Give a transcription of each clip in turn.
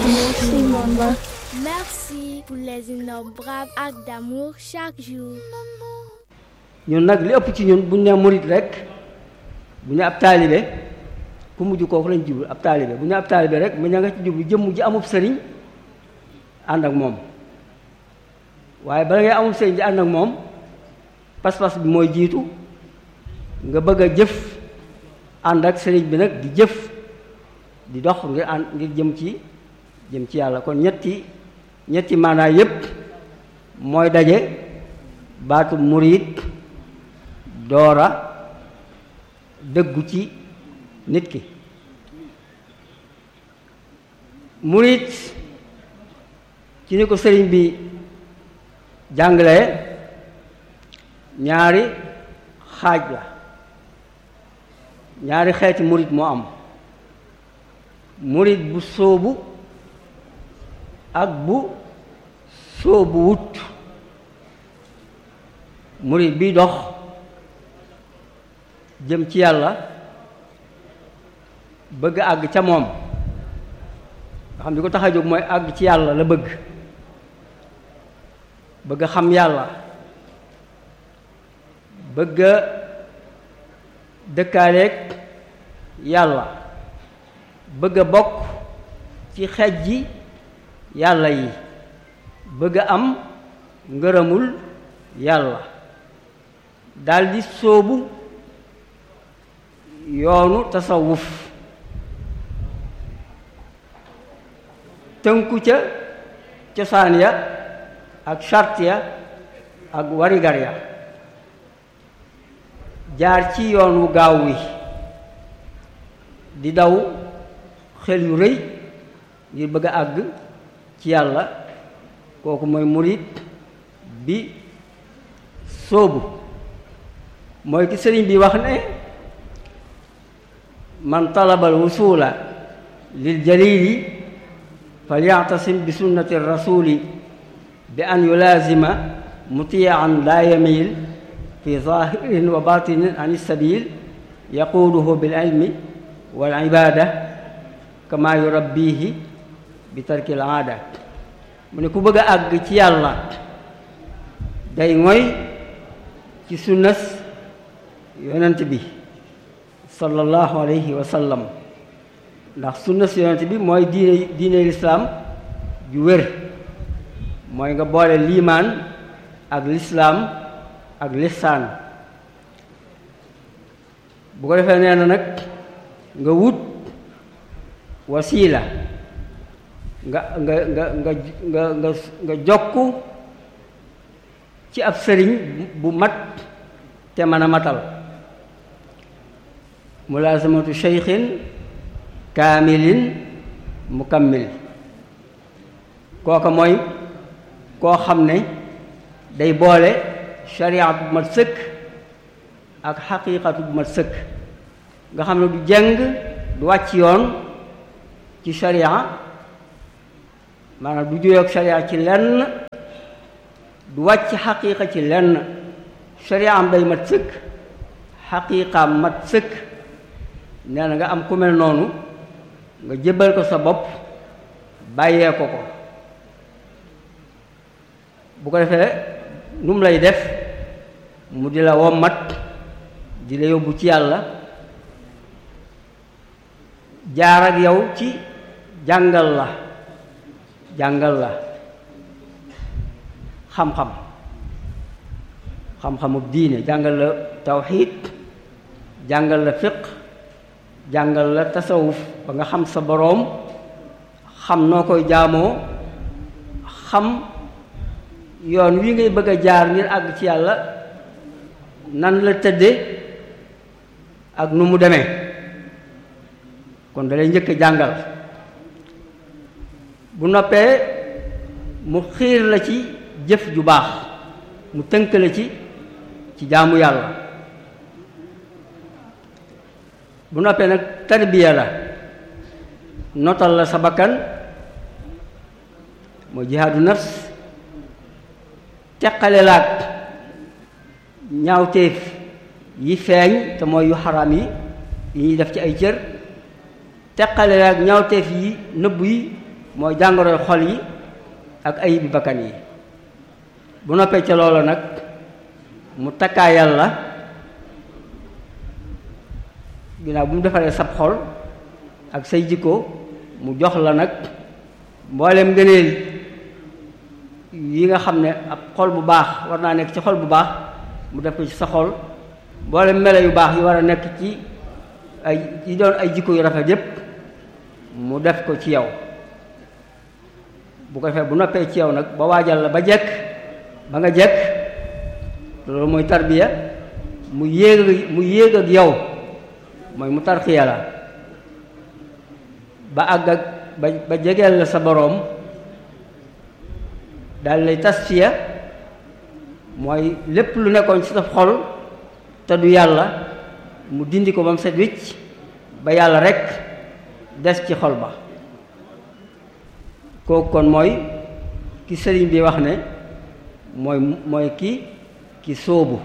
Merci, maman. Merci pour les innombrables actes d'amour chaque jour. ñun nag li ëpp ci ñun buñ ne murit rek bu ñu ab taalibe ku mujj kooku lañ jublu ab taalibe bu ñu ab taalibe rek mu ña nga ci jublu jëmm ji amub sëriñ ànd ak moom waaye bala ngay amub sëriñ di ànd ak moom pas-pas bi mooy jiitu nga bëgg a jëf ànd ak sëriñ bi nag di jëf di dox ngir ànd ngir jëm ci jëm ci yàlla kon ñetti ñetti maanaa yépp mooy daje baatu murit doora dëggu ci nit ki murit ci ni ko sëriñ bi jàngalee ñaari xaaj la ñaari xeeti murit moo am murit bu sóobu ak bu sóobu wut murit bi dox jëm ci yàlla bëgg àgg ca moom nga xam ni ko tax a jóg mooy àgg ci yàlla la bëgg bëgg xam yàlla bëgg dëkkaaleeg yàlla bëgg a bokk ci xeej ji yàlla yi bëgg a am ngërëmul yàlla daldi sóobu yoonu tasawuf tënku ca cosaan ya ak charte ya ak warigar ya jaar ci yoon wu gaaw wi di daw xel yu rëy ngir bëgg a àgg ci yàlla kooku mooy murit bi sóobu mooy ki sëriñ bi wax ne man talabal wusula lil jalili falyactasim bi sunnati rasuli bi an yulaazima mutiyan laa yamil fi zahirin wa batinin an sabil yaquuduhu bil ilmi wal ibada kama yurabbihi bi tarki al aada mu ne ku bëgg a àgg ci yàlla day ngoy ci sunnas yonent bi sallallahu alayhi wa sallam ndax sunnas yonent bi mooy diine diine lislaam ju wér mooy nga boole liimaan ak lislaam ak lisaan bu ko defee nee na nag nga wut wasiila nga nga nga nga nga nga nga jokku ci ab sëriñ bu mat te mën a matal mulaasamatu cheykhin kaamilin mukammil kooka mooy koo xam ne day boole shariat bu mat sëkk ak xaqiiqatu bu mat sëkk nga xam ne du jeng du wàcc yoon ci sharia maanaam du juyoog sharia ci lenn du wàcc xaqiiqa ci lenn sharia am day mat sëkk xaqiiqaam mat sëkk nee na nga am ku mel noonu nga jébbal ko sa bopp bàyyee ko ko bu ko defee nu mu lay def mu di la wommat di la yóbbu ci yàlla jaar ak yow ci jàngal la jàngal la xam-xam xam-xamub diine jàngal la tawxiid jàngal la fiq jàngal la tasawuf ba nga xam sa boroom xam noo koy jaamoo xam yoon wi ngay bëgg a jaar ngir àgg ci yàlla nan la tëdde ak nu mu demee kon da lay njëkk a jàngal bu noppee mu xiir la ci jëf ju baax mu tënk la ci ci jaamu yàlla bu noppee nag tarbiya la notal la sa bakkan mooy jihaadu nafs teqale laag ñaawteef yi feeñ te mooy yu xaraam yi yi ñuy def ci ay cër teqale laag ñaawteef yi nëbb yi mooy jàngoroy xol yi ak ayibi bakkan yi bu noppee ca loola nag mu takkaa yàlla ginnaaw bu mu defaree sab xol ak say jikko mu jox la nag mboolem ngëneel yi nga xam ne ab xol bu baax war naa nekk ci xol bu baax mu def ko ci sa xol mboolem melo yu baax yi war a nekk ci ay yi doon ay jikko yu rafet yépp mu def ko ci yow bu ko defee bu noppee ci yow nag ba waajal la ba jekk ba nga jekk loolu mooy tarbiya mu yéeg mu yéeg ak yow mooy mu tarxiya la ba àgg ak ba ba jegeel la sa boroom daal lay tasfiya mooy lépp lu nekkoon ci sa xol te du yàlla mu dindi ko ba mu set wicc ba yàlla rekk des ci xol ba kooku kon mooy ki sëriñ bi wax ne mooy mooy ki ki sóobu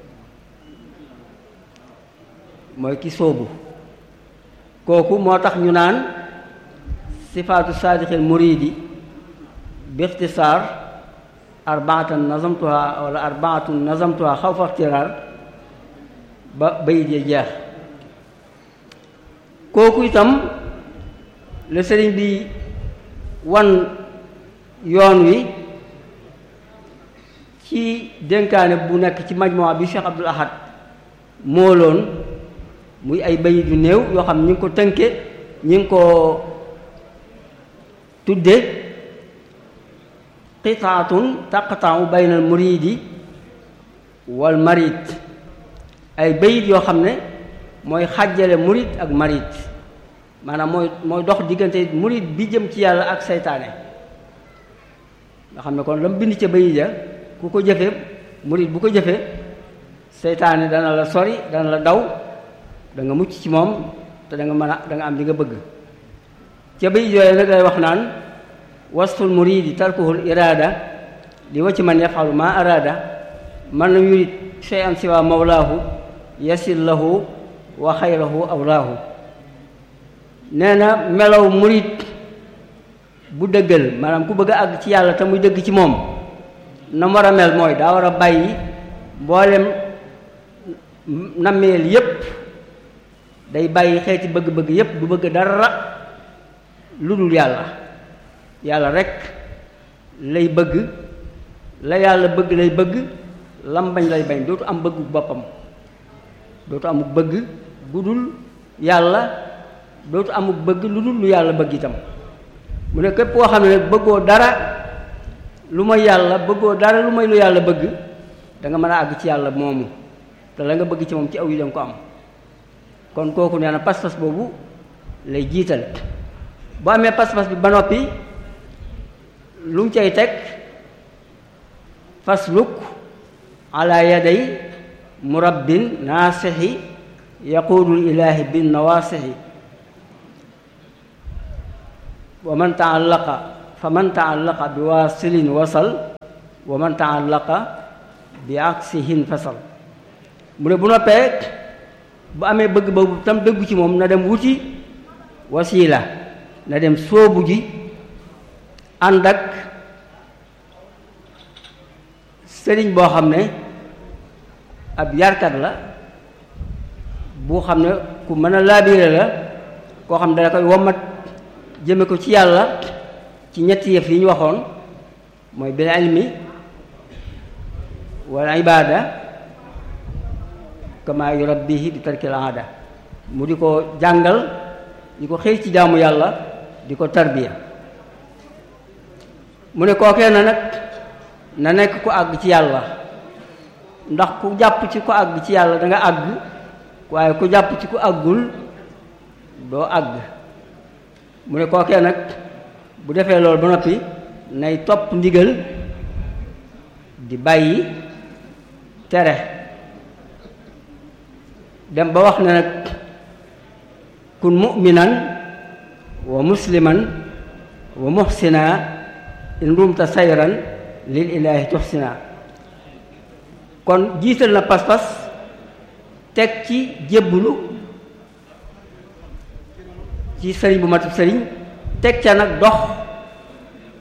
mooy ki sóobu kooku moo tax ñu naan sifaatu saadixil muridi bi ixtisaar arbaatan nazamtuha wala arbaatun nazamtuha xaw fa ixtiraar ba bayit ya jeex kooku itam la sëriñ bi wan yoon wi ci dénkaane bu nekk ci majmuwa bi Cheikh Abdul Ahad mooloon muy ay bayit yu néew yoo xam ñi ngi ko tënke ñi ngi ko tudde qitaatun taqta'u bayna al muridi wal marid ay bayit yoo xam ne mooy xàjjale murid ak marid maanaam mooy mooy dox diggante murid bi jëm ci yàlla ak seytaane nga xam ne kon la mu bind ca bayit ja ku ko jëfe murid bu ko jëfe seytaane dana la sori dana la daw da nga mucc ci moom te da nga mën a da nga am li nga bëgg ca bayit yooyu nag lay wax naan wasful muridi tarkuhul iraada li wa ci man yafalu ma araada man lam yurid shay'an siwa mawlaahu yasil lahu wa xayrahu awlaahu nee na melaw murid bu dëggal maanaam ku bëgg a àgg ci yàlla te muy dëgg ci moom na mu war a mel mooy daa war a bàyyi mboolem nammeel yépp day bàyyi xeeti bëgg-bëgg yépp du bëgg dara lu dul yàlla yàlla rekk lay bëgg la yàlla bëgg lay bëgg lam bañ lay bañ dootu am bëggu boppam dootu amuk bëgg bu dul yàlla dootu amuk bëgg lu dul lu yàlla bëgg itam mu ne képp koo xam ne nag bëggoo dara lu may yàlla bëggoo dara lu may lu yàlla bëgg da nga mën a àgg ci yàlla moomu te la nga bëgg ci moom ci aw yi danga ko am kon kooku nee na pas-pas boobu lay jiital bu amee pas-pas bi ba noppi lu mu cay teg fasluk ala yaday murabbin naasixi yaquudul ilaahi bin nawaasixi wa man taallaqa fa man taallaqa bi waasilin wasal wa man taallaqa bi aksihin fasal mu ne bu noppee bu amee bëgg boobu tam dëggu ci moom na dem wuti wasiila na dem sóobu ji ànd ak sëriñ boo xam ne ab yarkat la bu xam ne ku mën a laabiire la koo xam ne dana koy wommat jëme ko ci yàlla ci ñetti yëf yi ñu waxoon mooy bil ilmi wal ibada kama yurabbihi bi tarkil aada mu di ko jàngal di ko xëy ci jaamu yàlla di ko tarbiya mu ne kookee na nag na nekk ku àgg ci yàlla ndax ku jàpp ci ku àgg ci yàlla da nga àgg waaye ku jàpp ci ku àggul doo àgg mu ne kookee nag bu defee loolu ba noppi nay topp ndigal di bàyyi tere dem ba wax ne nag kun mu'minan wa musliman wa muhsina in rumta sayran lil ilaahi tuxsina kon jiital na pas-pas teg ci jébbulu ci sëriñ bu matub sëriñ teg ca nag dox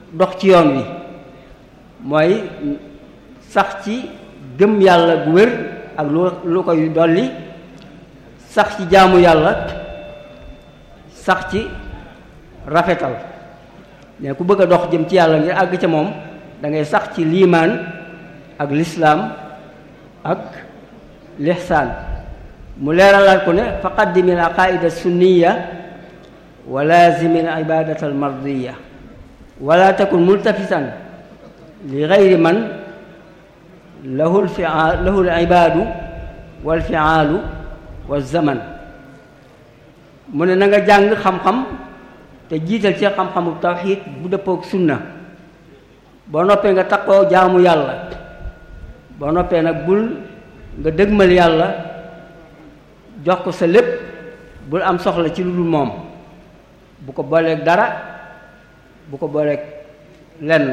dox ci yoon wi mooy sax ci gëm yàlla gu wér ak lu lu koy dolli sax ci jaamu yàlla sax ci rafetal ne ku bëgg a dox jëm ci yàlla ngir àgg ca moom da ngay sax ci liimaan ak lislaam ak lixsaan mu leeralaat ko ne fa qaddimi al aqaida sunniya wa laazimi al ibadata al mardiya wala takun multafitan li gayri man lahu lfiaal lahu al ibaadu wal fiaalu wa zaman mu ne na nga jàng xam-xam te jiital ci xam-xamu tawxiid bu dëppook sunna boo noppee nga takkoo jaamu yàlla boo noppee nag bul nga dëgmal yàlla jox ko sa lépp bul am soxla ci lu dul moom bu ko booleeg dara bu ko booleeg lenn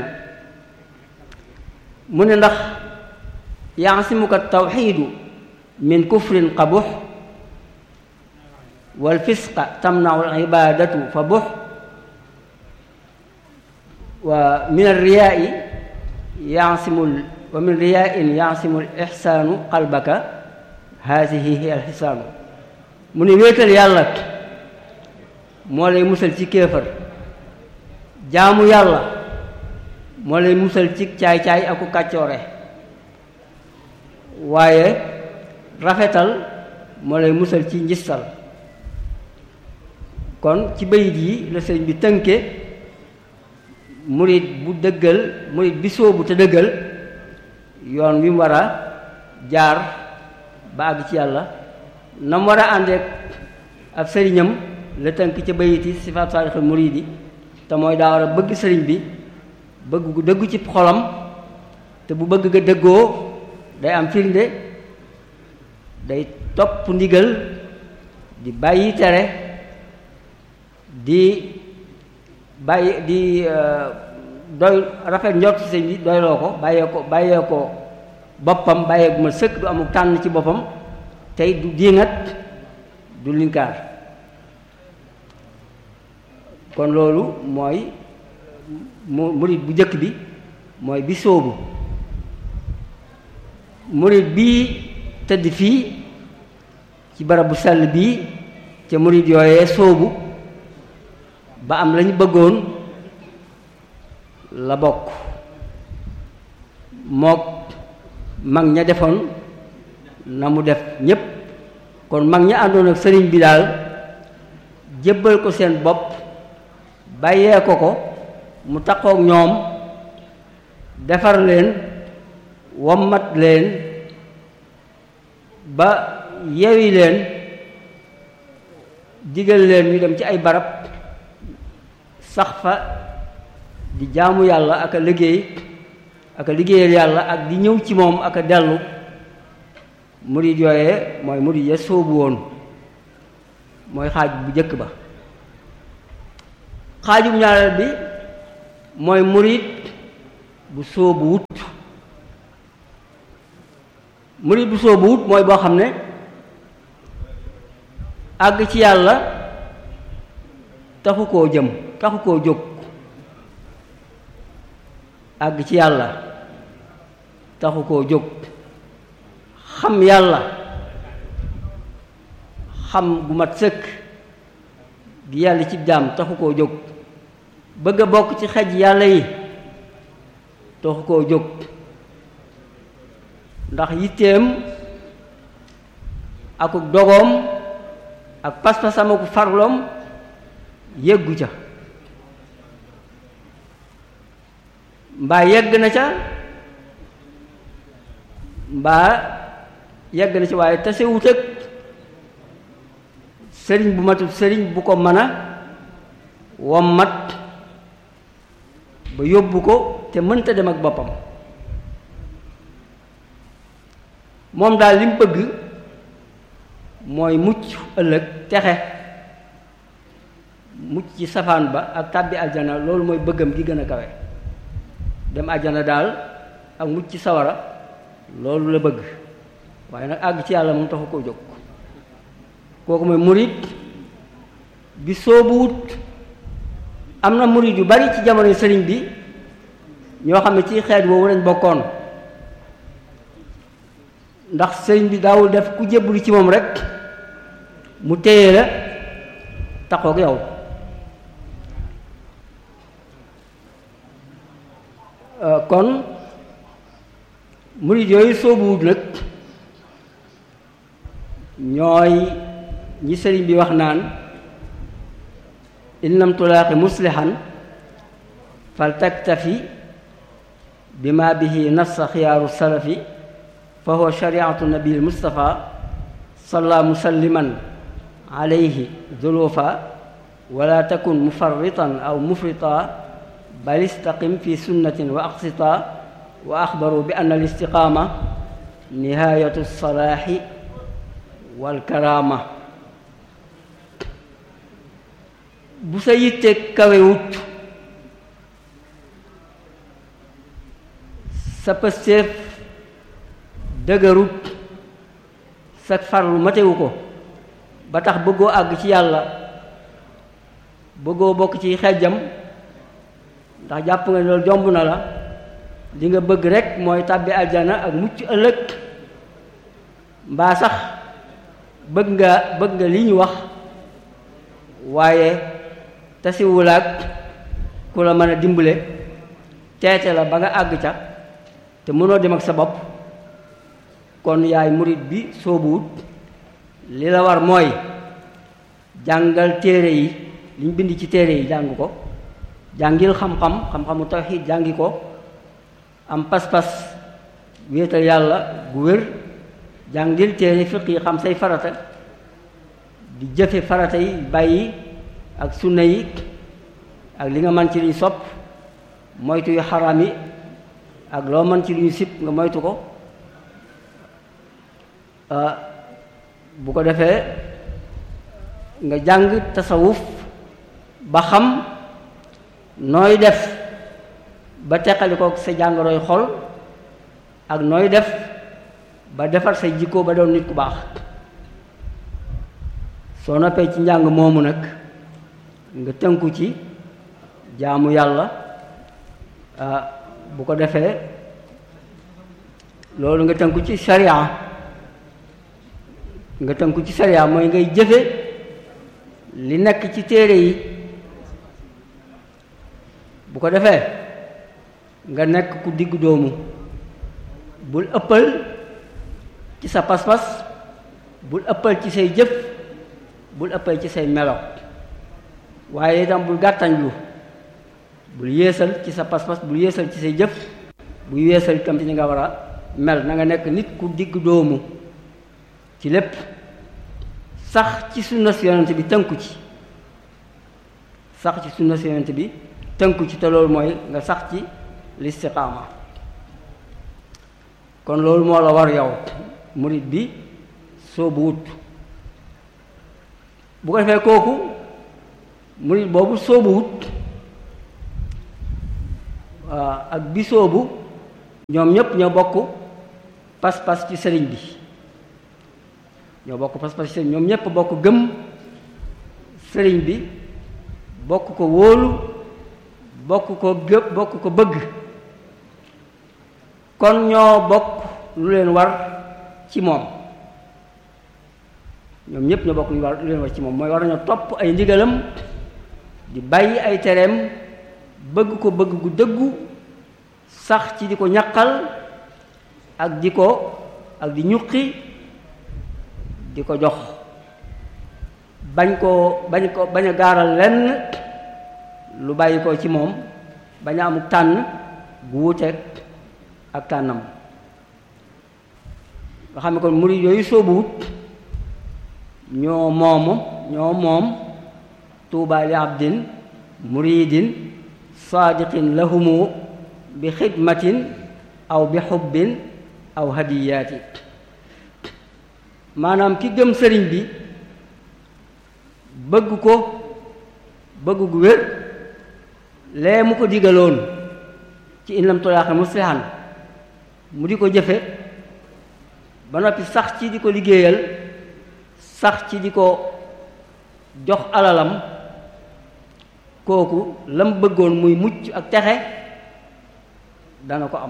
mu ne ndax yaasimuka tawxiidu min kufrin qabux wal fisqa tamnau al ibadatu fa bux wa min alriyaai yasimul wa min riyaain yasimu l ixsaanu qalbaka haasihi hiya alxisaanu mu ne wéetal yàlla moo lay musal ci kéefër jaamu yàlla moo lay musal ci caay-caay aku kàccoore waaye rafetal moo lay musal ci njistal kon ci bayit yi la sëriñ bi tënke murit bu dëggal murit bi sóobu te dëggal yoon wi mu war a jaar ba àgg ci yàlla na mu war a àndeek ab sëriñam la tënk ca bayit yi sifaat saadixal muridi te mooy daa war a bëgg sëriñ bi bëgg gu dëggu ci xolam te bu bëgg ga dëggoo day am firnde day topp ndigal di bàyyi tere di bàyyi di doy rafet njort ci sëñ bi doyloo ko bàyyee ko bàyyee ko boppam bàyyee gu ma sëkk du amul tànn ci boppam tey du diingat du linkaar kon loolu mooy mu murit bu njëkk bi mooy bi sóobu murit bii tëdd fii ci barab bu sell bii ca murit yooyee sóobu ba am lañu bëggoon la bokk mook mag ña defoon na mu def ñépp kon mag ña àndoon ak sëriñ bi daal jébbal ko seen bopp bàyyee ko ko mu takkook ñoom defar leen wommat leen ba yewi leen digal leen ñu dem ci ay barab sax fa di jaamu yàlla ak a liggéey ak a liggéeyal yàlla ak di ñëw ci moom ak a dellu murid yooyee mooy murid ya sóobu woon mooy xaaj bu jëkk ba xaajum ñaareel bi mooy murid bu sóobu wut murid bu sóobu wut mooy boo xam ne àgg ci yàlla taxu koo jëm taxu koo jóg àgg ci yàlla taxu koo jóg xam yàlla xam gu mat sëkk gi yàlla ci jaam taxu koo jóg bëgg a bokk ci xej yàlla yi taxu koo jóg ndax yitteem akuk dogoom ak pas-pasam aku farloom yëggu ca mbaa yegg na ca mbaa yegg na ca waaye tasewut ak sëriñ bu matut sëriñ bu ko mën a wommat ba yóbbu ko te mënta dem ak boppam moom daal li mu bëgg mooy mucc ëllëg texe mucc ci safaan ba ak tàbbi aljana loolu mooy bëggam gi gën a kawe dem aljana daal ak mucc ci sawara loolu la bëgg waaye nag àgg ci yàlla moom taxu koo jóg kooku mooy murit bi soobuwut am na murit yu bari ci jamono sëriñ bi ñoo xam ne ci xeet woowu lañ bokkoon ndax sëriñ bi daawul def ku jébbalu ci moom rek mu téye la taxoog yow kon murid yooyu soobuwut nag ñooy ñi sëriñ bi wax naan in lam tulaaqi muslihan fal taktafi bima bihi nassa xiyaaru salafi fa huwa shariatu nabil mustafa salla musalliman alayhi zulufa wala takun mufarritan aw mufrita bal istaqim fi sunnatin wa aqsita wa axbaru bi anna al istiqaama nihayatu salaaxi wal karaama bu sa yitte kawewut sa pëstéef dëgërut sa farlu matewu ko ba tax bëggoo àgg ci yàlla bëggoo bokk ci xejjam ndax jàpp nga loolu jomb na la li nga bëgg rekk mooy tàbbi aljana ak mucc ëllëg mbaa sax bëgg nga bëgg nga li ñu wax waaye tasiwulaak ku la mën a dimbale teete la ba nga àgg ca te mënoo dem ak sa bopp kon yaay murit bi soobuwut li la war mooy jàngal téere yi liñ bind ci téere yi jàng ko jàngil xam-xam xam-xamu tawxiid jàngi ko am pas-pas wéetal yàlla gu wér jàngil téere fiq yi xam say farata di jëfe farata yi bàyyi ak sunna yi ak li nga mën ci luñ sopp moytu yu xaraam yi ak loo mën ci lu ñu sib nga moytu ko bu ko defee nga jàng tasawuf ba xam nooy def ba teqali ko sa jàngoroy xol ak nooy def ba defar say jikko ba doon nit ku baax soo noppee ci njàng moomu nag nga tënku ci jaamu yàlla bu ko defee loolu nga tënku ci sharia nga tënku ci sharia mooy ngay jëfe li nekk ci téere yi bu ko defee nga nekk ku diggu doomu bul ëppal ci sa pas-pas bul ëppal ci say jëf bul ëppal ci say melo waaye itam bul gàttañlu bul yéesal ci sa pas-pas bul yéesal ci say jëf bul yéesal itam ci ni nga war a mel na nga nekk nit ku digg doomu ci lépp sax ci sunna si yonent bi tënku ci sax ci sunna si yonent bi tënku ci te loolu mooy nga sax ci listiqaama kon loolu moo la war yow murit bi soobu wut bu ko defee kooku murit boobu soobu wut ak bi soobu ñoom ñépp ñoo bokk pas-pas ci sëriñ bi ñoo bokk pas-pas ci sëriñ ñoom ñépp bokk gëm sëriñ bi bokk ko wóolu bokk ko gëpp bokk ko bëgg kon ñoo bokk lu leen war ci moom ñoom ñépp ñoo bokk lu war lu leen war ci moom mooy war nañoo topp ay ndigalam di bàyyi ay tereem bëgg ko bëgg gu dëggu sax ci di ko ñaqal ak di ko ak di ñuqi di ko jox bañ koo bañ ko bañ a gaaral lenn lu bàyyi ko ci moom bañ a amuk tànn gu wuuteeg ak tànnam nga xam ne kon murid yooyu soobuwut ñoo moomu ñoo moom tuuba li abdin muridin saadiqin lahumu bi xidmatin aw bi xubbin aw hadiyaati maanaam ki gëm sëriñ bi bëgg ko bëgg gu wér lee mu ko digaloon ci in lam tolaaxe muslihan mu di ko jëfe ba noppi sax ci di ko liggéeyal sax ci di ko jox alalam kooku lam bëggoon muy mucc ak texe dana ko am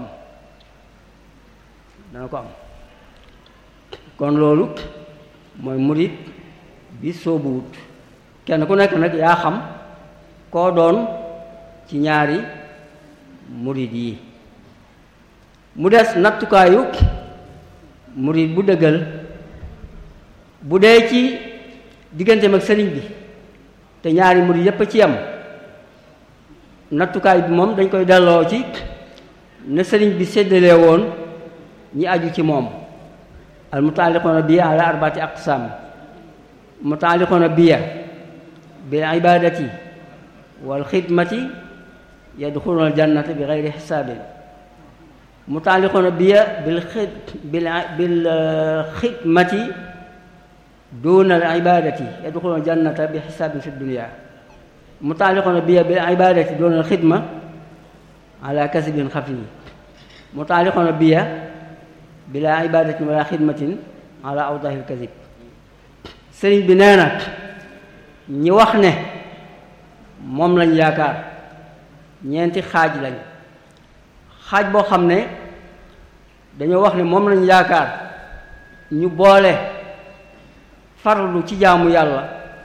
dana ko am kon loolu mooy murit bi soobuwut kenn ku nekk nag yaa xam koo doon ci ñaari murit yi mu des nattukaayu murit bu dëggal bu dee ci digganteem ak sëriñ bi te ñaari murit yépp a ci yam nattukaay bi moom dañ koy delloo ci ne sëriñ bi séddalee woon ñi aju ci moom al mutaaliqoona biya ala arbaati aqsaam mutaaliqoona biya bil ibadati wal xidmati yadxuluuna al jannata bi gayri xisaabin mutaaliqoona biya bil xid bil bil xidmati duuna al ibadati yadxuluuna al jannata bi xisaabin fi dunia mutaaliqoona biya bil ibadati duuna al xidma ala kasbin xafi mutaaliqoona biya bila ibadatin wala xidmatin ala awdahil kasib sëriñ bi nee na ñi wax ne moom lañ yaakaar ñeenti xaaj lañ xaaj boo xam ne dañoo wax ne moom lañ yaakaar ñu boole farlu ci jaamu yàlla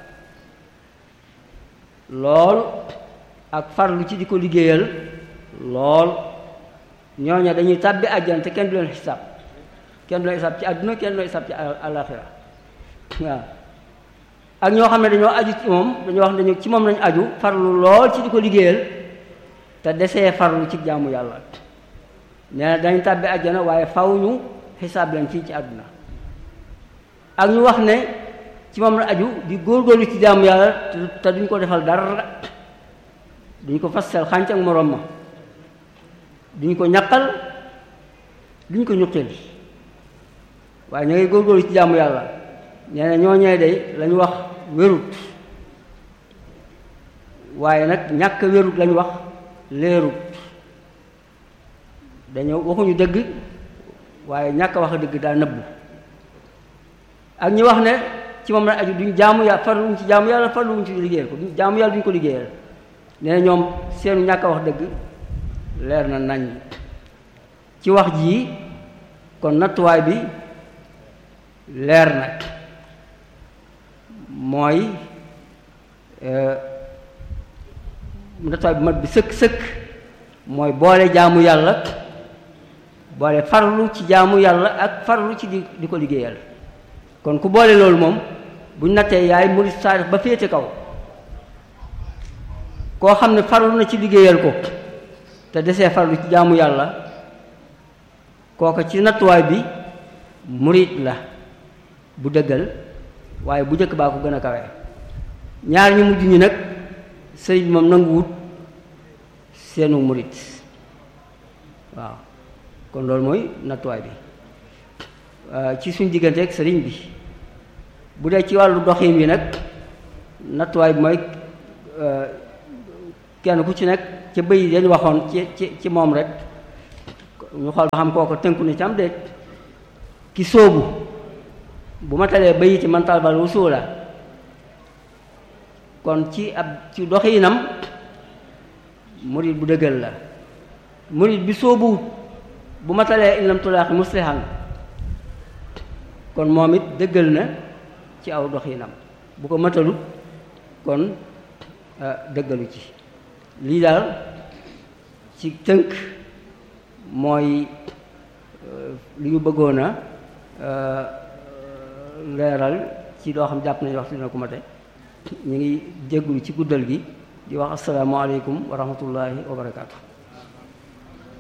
lool ak farlu ci di ko liggéeyal lool ñooña dañuy tàbbi àjjana te kenn du leen xisaab kenn du leen xisaab ci àdduna kenn du leen xisaab ci àllaaxira waaw ak ñoo xam ne dañoo aju ci moom dañoo wax ne dañu ci moom lañu aju farlu lool ci di ko liggéeyal te desee farlu ci jaamu yàlla nee na dañu tàbbi àjjana waaye faw ñu xisaab leen fii ci àdduna ak ñu wax ne ci moom la aju di góorgóorlu ci jaamu yàlla te duñ ko defal dara duñ ko fasal xànc ak moroom ma duñ ko ñaqal duñ ko ñuqil waaye ñu ngay góorgóorlu ci jaamu yàlla nee na ñooñee day lañu wax wérut waaye nag ñàkk wérut lañu wax leerut dañoo waxuñu dëgg waaye ñàkk wax dëgg daa nëbbu ak ñi wax ne ci moom la aju duñ jaamu yàlla farluwuñ ci jaamu yàlla farluwuñ ci liggéeyal ko duñ jaamu yàlla duñ ko liggéeyal nee na ñoom seenu ñàkk wax dëgg leer na nañ ci wax jii kon nattuwaay bi leer na mooy nattuwaay bi mat bi sëkk sëkk mooy boole jaamu yàlla boole farlu ci jaamu yàlla ak farlu ci di di ko liggéeyal kon ku boole loolu moom buñ nattee yaay murid saadix ba féete kaw koo xam ne farlu na ci liggéeyal ko te desee farlu ci jaamu yàlla kooka ci nattuwaay bi murid la bu dëggal waaye bu njëkk baa ko gën a kawe ñaar ñu mujj ñi nag sëriñ moom nanguwut seenu murid waaw kon loolu mooy nattuwaay bi ci suñ diggante ak sëriñ bi bu dee ci wàllu doxin bi nag nattuwaay bi mooy kenn ku ci nekk ca bëy dañ waxoon ci ci ci moom rek ñu xool ba xam kooko tënku ni ci am déet ki sóobu bu ma talee bayiti man talbal wusula kon ci ab ci doxinam murid bu dëggal la murid bi sóobuwut bu ma talee in lam tulaaxi muslihan kon moom it dëggal na ci aw doxinam bu ko matalut kon dëggalu ci lii daal ci tënk mooy li ñu bëggoon a leeral ci loo xam jàpp nañu waxtu dina ko mate ñu ngi jéggulu ci guddal gi di wax asalaamaaleykum wa rahmatullahi wa barakaatu